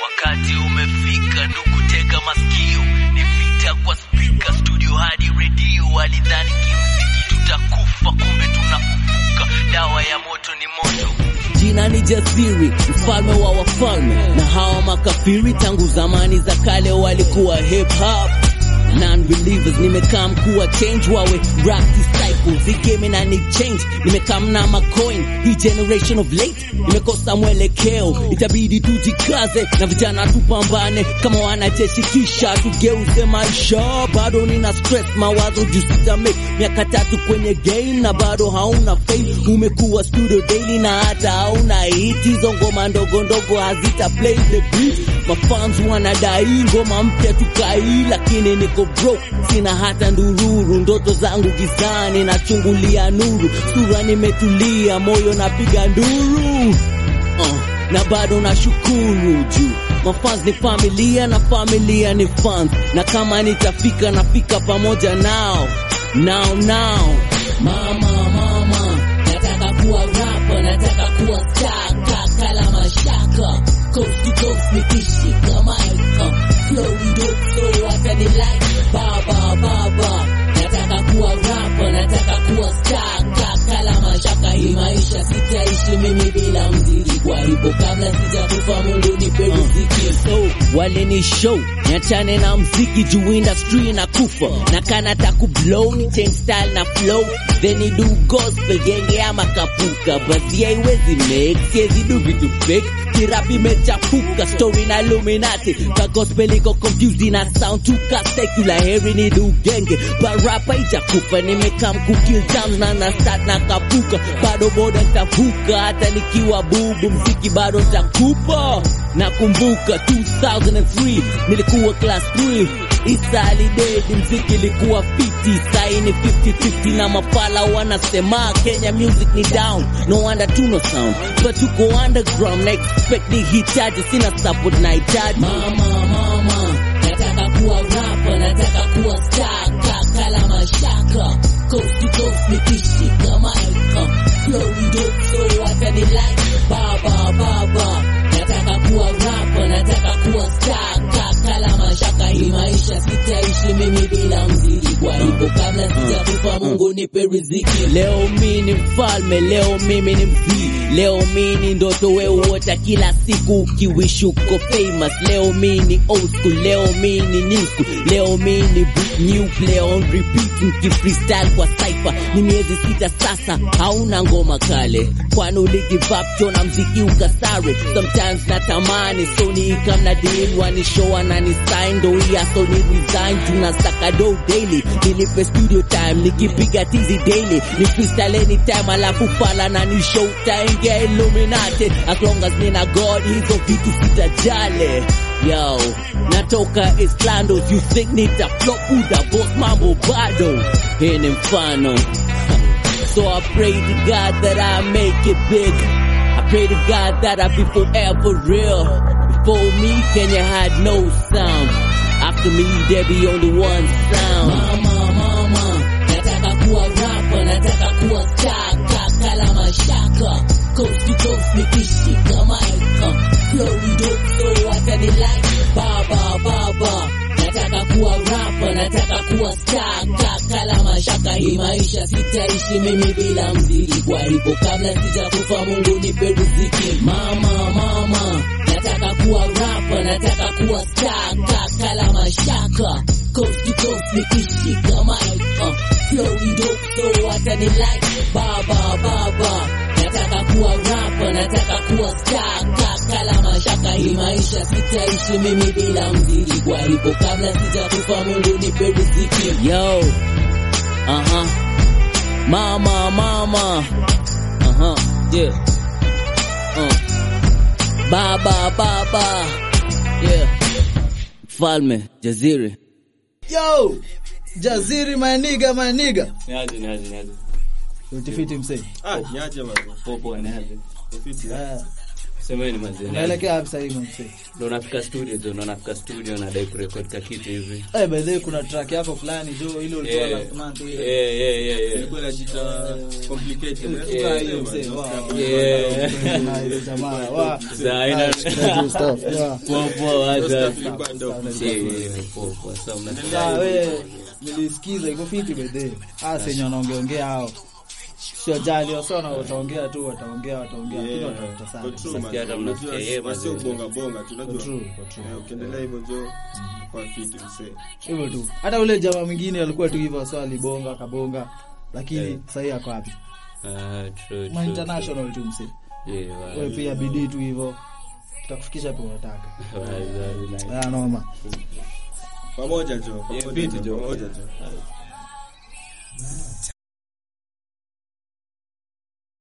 Wakati umefika ndugu, tega masikio, ni vita kwa spika, studio hadi redio. Walidhani kimziki tutakufa, kumbe tunafufuka. Dawa ya moto ni moto. Jina ni Jasiri, mfalme wa wafalme, na hawa makafiri tangu zamani za kale walikuwa hip hop non-believers nimekaa mkuwa change wawe rap disciples hii game na ni change nimekaa mna macoin hii generation of late imekosa mwelekeo itabidi tujikaze na vijana tupambane kama wanajeshi kisha tugeuze maisha bado nina stress mawazo juu sitame miaka tatu kwenye game na bado hauna fame umekuwa studio daily na hata hauna hit hizo ngoma ndogo ndogo hazita play the beat mafans wanadai ngoma mpya tukai lakini niko broke sina hata ndururu ndoto zangu gizani nachungulia nuru sura nimetulia moyo napiga nduru uh, na bado nashukuru juu mafans ni familia na familia ni fans na kama nitafika nafika pamoja nao now now mama mama nataka kuwa rapa nataka kuwa star kala mashaka coast to coast nikishika mic uh, flow dope so hata ni like baba baba nataka kuwa rapa nataka kuwa star kala mashaka hii maisha sitaishi mimi bila mziki kwa hivyo kabla sijakufa Mungu nipe riziki so wale ni show niachane na mziki juu industry na kufa na kana taku blow ni change style na flow then ni do gospel genge ama kapuka basi haiwezi make siwezi do vitu fake kirap imechafuka story na Illuminati ka gospel iko confused ina sound tu ka secular heri ni do genge barapa ijakufa nimekam kukill jams na na start na kapuka bado boda ntavuka hata nikiwa bubu mziki bado ntakupa nakumbuka 2003 nilikuwa class 3 Isa alidedi mziki ilikuwa fiti saini 50-50 na mafala wanasema Kenya music ni down no wonder tuno sound but tuko underground na expect ni hitaji sina support na hitaji mama mama nataka kuwa rapa nataka kuwa star kala mashaka coast to coast nikishika mic flow dope so hata ni like baba baba nataka kuwa rapa nataka kuwa star kala mashaka hii maisha sitaishi mimi bila mziki kwa hivyo kabla sijakufa Mungu nipe riziki leo mi ni mfalme leo mimi ni mzii leo mi ni ndoto weuota kila siku ukiwish uko famous leo mi ni old school leo mi ni new school leo mi ni boot new play on repeat mki freestyle kwa cypher ni miezi sita sasa hauna ngoma kale kwani uligivap na mziki ukasare sometimes natamani soni ikam na deal wanishow anani sign do ya so ni resign tunasaka do daily nilipe studio time nikipiga tizi daily ni freestyle anytime alafu fala na ni show time get illuminati as long as nina god hizo vitu sitajale yo natoka Islandos you think nita flop uda boss mambo bado hii ni mfano so I pray to God that I make it big I pray to God that I be forever real before me Kenya had no sound after me there be only one sound mama mama nataka kuwa rapa nataka kuwa star kala mashaka coast to coast nikishika mic flow dope so hata ni like baba baba nataka kuwa rapa nataka kuwa star kala mashaka hii maisha sitaishi mimi bila mziki kwa hivyo kabla sijakufa Mungu nipe riziki mama mama nataka kuwa rapa nataka kuwa star kala mashaka coast to coast nikishika mic flow dope so hata ni like baba baba nataka kuwa rapa nataka kuwa star kala mashaka hii maisha sitaishi mimi bila mziki kwa hivyo kabla sijakufa Mungu nipe riziki yo uh-huh mama mama uh-huh yeah uh. baba baba yeah falme jaziri Yo! Jaziri maniga maniga. Niaje, niaje, niaje. Utifiti msee. Ah, niaje bwana. Popo niaje. Ofisi. Ah. semeni mazee Unaelekea wapi sasa hivi mzee? ndo nafika studio jo ndo nafika studio nadai kurekod ka kitu hivi Eh, by the way kuna track yako fulani jo ile ulitoa Yeah. last month Yeah, ile. yeah, yeah, yeah. Ilikuwa inajiita complicated. eh? Yeah. Try hiyo mzee. Wow. Yeah. Nice jamaa. Wow. Saa ina- Nice, good stuff. Wow. Poa, poa, wacha. Ilikuwa dope. Yeah, yeah, yeah, poa, poa. Sasa mna- Sasa we nilisikiza iko fiti by the way. Ah, senye wanaongeongea hao. Sio jali, wasio na wataongea tu, wataongea, wataongea. Lakini Yeah. watafuta sana. Kwa true, Sasa man. hata mnasikia Unajua, yeye wasio mazee. bonga bonga tu, unajua. Kwa true, kwa true. Eh, ukiendelea hivyo jo kwa fiti msee. Hivyo tu. Hata ule jamaa mwingine alikuwa tu hivyo, sio alibonga, akabonga. Lakini Yeah. sasa hivi ako wapi? Ah, true, Ma true, international tu msee. true. Yeah, wa- Wewe pia bidii tu hivyo. Tutakufikisha pia unataka. wa- wa- nice. Ah, noma. Pamoja jo, Yeah, pamoja fiti jo, jo. pamoja jo.